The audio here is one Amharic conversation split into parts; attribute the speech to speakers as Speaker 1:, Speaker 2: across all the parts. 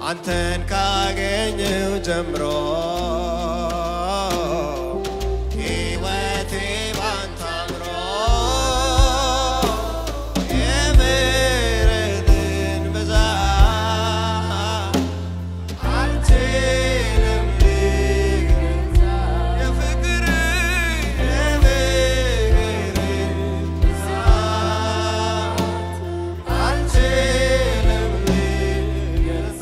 Speaker 1: አንተን ካገኘው ጀምሮ ሕይወቴ ባንተ አምሮ የምሕረትን ብዛት አልችልም ልገልጽ የፍቅር የፍቅር ብዛት አልችልም ልገልጽ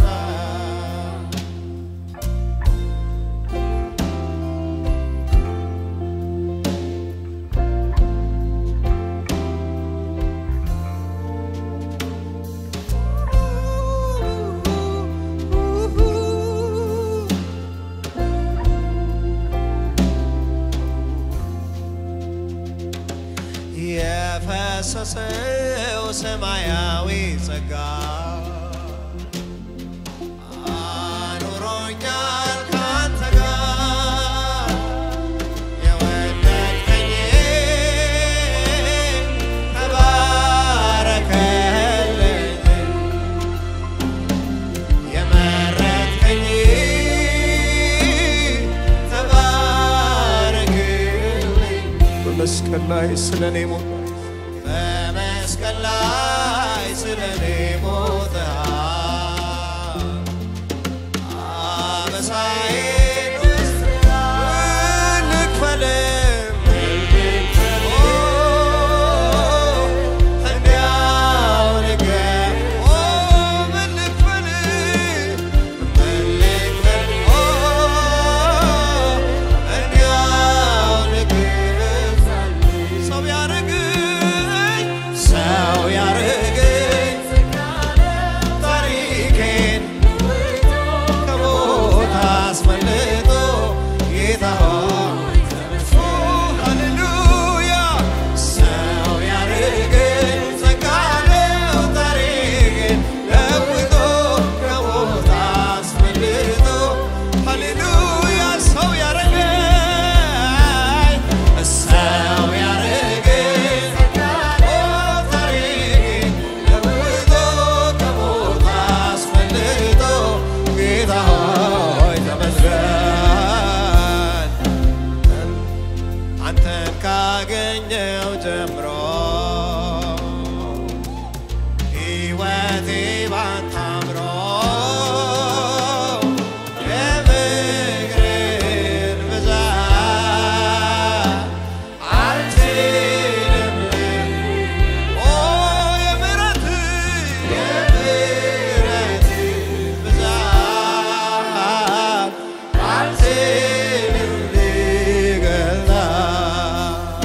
Speaker 1: የፈሰሰው ሰማያዊ ጸጋ አኑሮኛል ካንተ ጋር የወደድከኝ ተባረከልኝ የመረጥከኝ ተባረክልኝ
Speaker 2: በመስቀል ላይ ስለ እኔ ሞት
Speaker 1: በመስቀል ላይ ስለ እኔ ሞተሃል። አበሳዬን ወስደሃል። ልክፈልም ኦ፣ እንዲያው ንገር ኦ፣ ምን ልክፈል? ምን ልክፈል? ኦ፣ እንዲያው ንገር ሰው ያረገኝ ሰው ያረገኝ ታሪኬን ከሞት አስመልጦ ጌታ ሆይ ሃሌሉያ ሰው ያረገኝ ጸጋ ነው ታሪኬን ለውጦ ከሞት አስመልጦ ሃሌሉያ ሰው ያረገኝ ሰው ያረገኝ ታሪኬን ለውጦ ከሞት አስመልጦ ጌታ ሆይ ተመስገን። አንተን ካገኘው ጀምሮ ሕይወቴ ባንተ አምሮ የፍቅርን ብዛት አልችልም ኦ የምሕረት የምሕረት ብዛት አልችልም ልገልጽ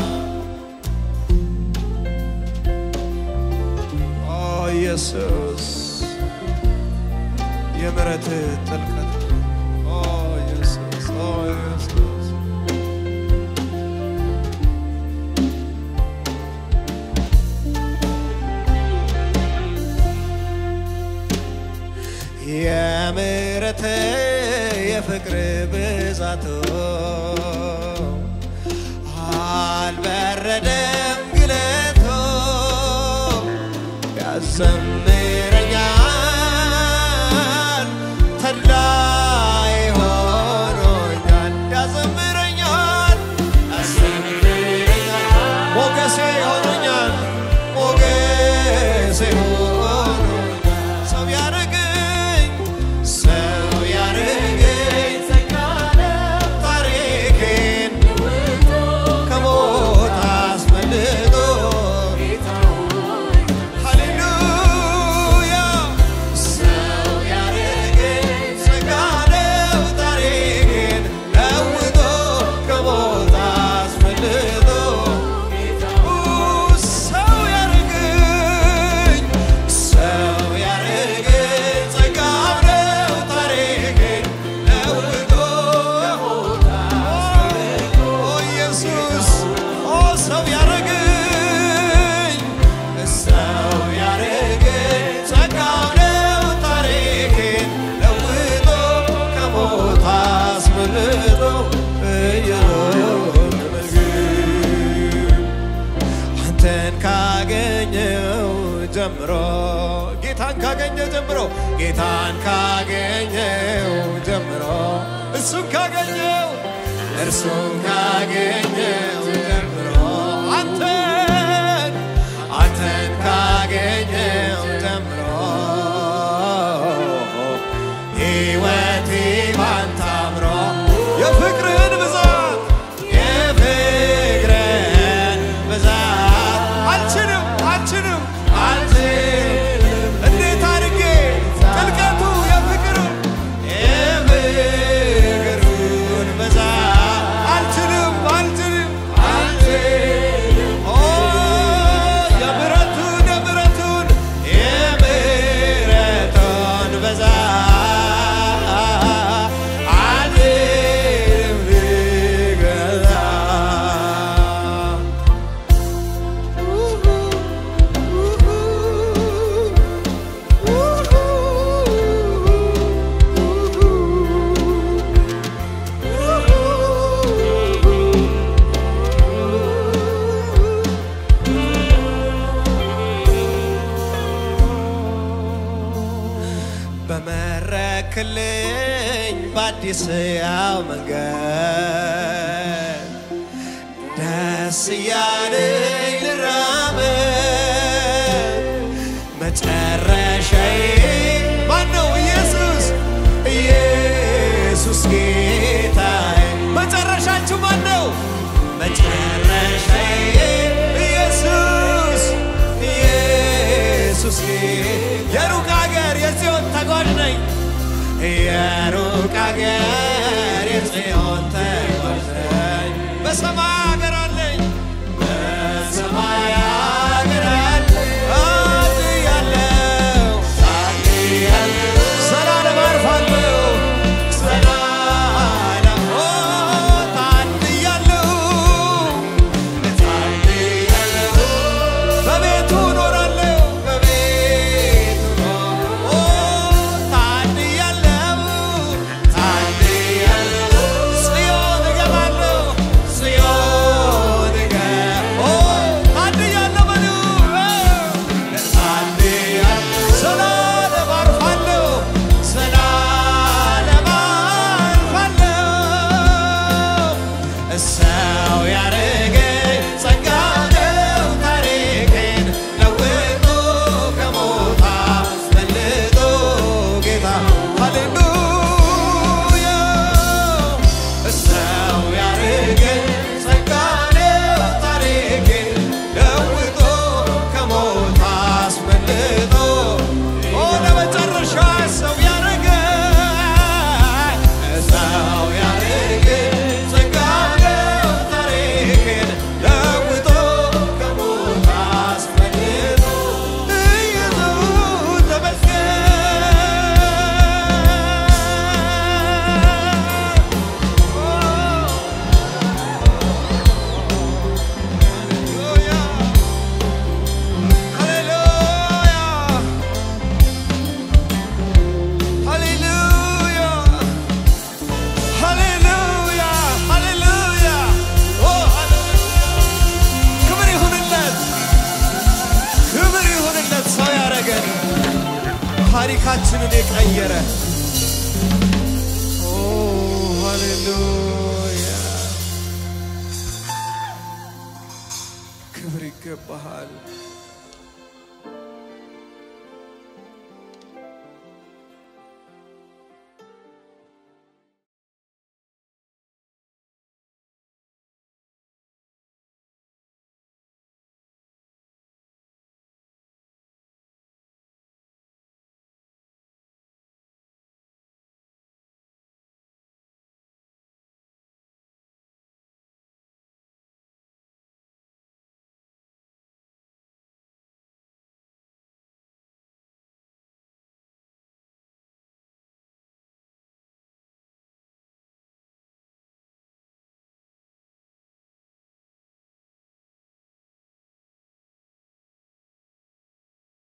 Speaker 2: ኦ ኢየሱስ የምሕረት ጥልቀት ኦ ኢየሱስ ኦ ኢየሱስ
Speaker 1: የምሕረት የፍቅር ብዛቱ አልበረደም ግለቶ ያዘምረኛል ተድላይ ሆኖኛል ያዘምረኛል ያዘምረኛል ሞገሴ ሆኖኛል ሞገሴ ሆኖኛል ሰው ያረገኝ ሰው ያረገኝ ታሪኬን ከሞት አስመልጦ ሃሌሉያ ሰው ያረገኝ ጸጋ ነው ታሪኬን ለውጦ ከሞት አስመልጦ ሰው ያረገኝ ሰው ያረገኝ ጸጋ ነው ታሪኬን ለውጦ ከሞት አስመልጦ ኢየሱስ ኦ ሰው ያረገኝ ሰው ያረገኝ ጸጋው ነው ታሪኬን ለውጦ ከሞት አስመልጦ ኢየሱስ አንተን ካገኘው ጀምሮ ጌታን ካገኘው ጀምሮ ጌታን ካገኘው ጀምሮ እሱን ካገኘው እርሱን ካገኘው ጀምሮ አንተን አንተን ካገኘው ጀምሮ ሕይወቴ ባንተ አምሮ የፍቅርህን ብዛት የፍቅርህን ብዛት አልችልም አልችልም አልችልም እንዴት አድርጌ ጥልቀቱ የፍቅሩን የፍቅሩን ብዛት አልችልም አልችልም አልችልም ኦ የምሕረቱን የምሕረቱን የምሕረቱን ብዛት አልችልም ልገዛ በመረክልኝ በአዲስ ያው መንገድ ደስ እያለኝ ልራመድ መጨረሻዬ ማነው? ኢየሱስ ኢየሱስ ጌታዬ መጨረሻችሁ ማነው? መጨረሻዬ ኢየሱስ ኢየሱስ የሩቅ ሀገር የጽዮን ተጓዥ ነኝ የሩቅ ሀገር የጽዮን ተጓዥ ነኝ በሰማይ ሀገር አለኝ በሰማይ ሀገር አለኝ አድያለሁ አድያለሁ ዘላለም አርፋለሁ ዘላለም ኦ ታድያለሁ ታድያለሁ በቤቱ እኖራለሁ በቤቱ ኦ ታድያለሁ ታድያለሁ ጽዮን እገባለሁ ጽዮን እገ ኦ ታድያለሁ በሉ ታድያለሁ ዘላለም አርፋለሁ ዘላለም አርፋለሁ እሰው ያረገኝ ጸጋ ነው ታሪኬን ለውጦ ከሞት አስመልጦ ጌታ ሃሌሉያ እሰው ያረገኝ ጸጋ ነው ታሪኬን ለውጦ ከሞት አስመልጦ ኦ ለመጨረሻ ሰው ያረገኝ ሰው ያረገኝ ጸጋ ነው ታሪኬን ለውጦ ከሞት አስመልጦ ኢየሱስ ተመስገን። ሃሌሉያ ሃሌሉያ ሃሌሉያ ሃሌሉያ ኦ ክብር ይሁንለት ክብር ይሁንለት ሰው ያረገን ታሪካችንን የቀየረ ኦ ሃሌሉያ ክብር ይገባሃል